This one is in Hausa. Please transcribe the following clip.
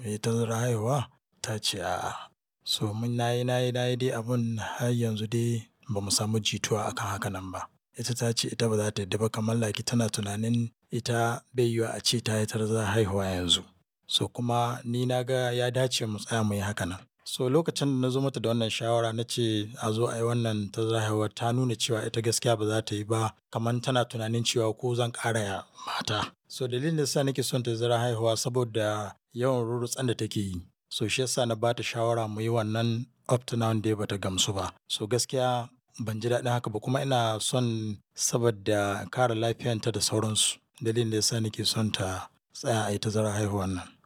yi tazarar haihuwa? Ta ce a'a. So mun na yi, na yi, na yi dai abun har yanzu dai ba mu samu jituwa akan haka nan ba. Ita ta ce ita ba za ta yarda ba kamar like tana tunanin ita bai yiwuwa a ce ta yi tazarar haihuwa yanzu. So kuma ni na ga ya dace mu tsaya muyi haka nan. So lokacin da na zo mata da wannan shawara na ce a zo ayi wannan tazarar haihuwa ta nuna cewa ita gaskiya ba za ta yi ba kamar tana tunanin cewa ko zan ƙara mata. So dalilin da ya sa nake son tazarar haihuwa saboda yawan rurrutsen da take yi. So shi ya sa na ba ta shawara muyi wannan up to now dai ba ta gamsu ba. So gaskiya ban ji daɗin haka ba kuma ina son saboda kare lafiyarta da sauransu. Dalilin da ya sa nake son ta tsaya ayi tazarar haihuwan nan.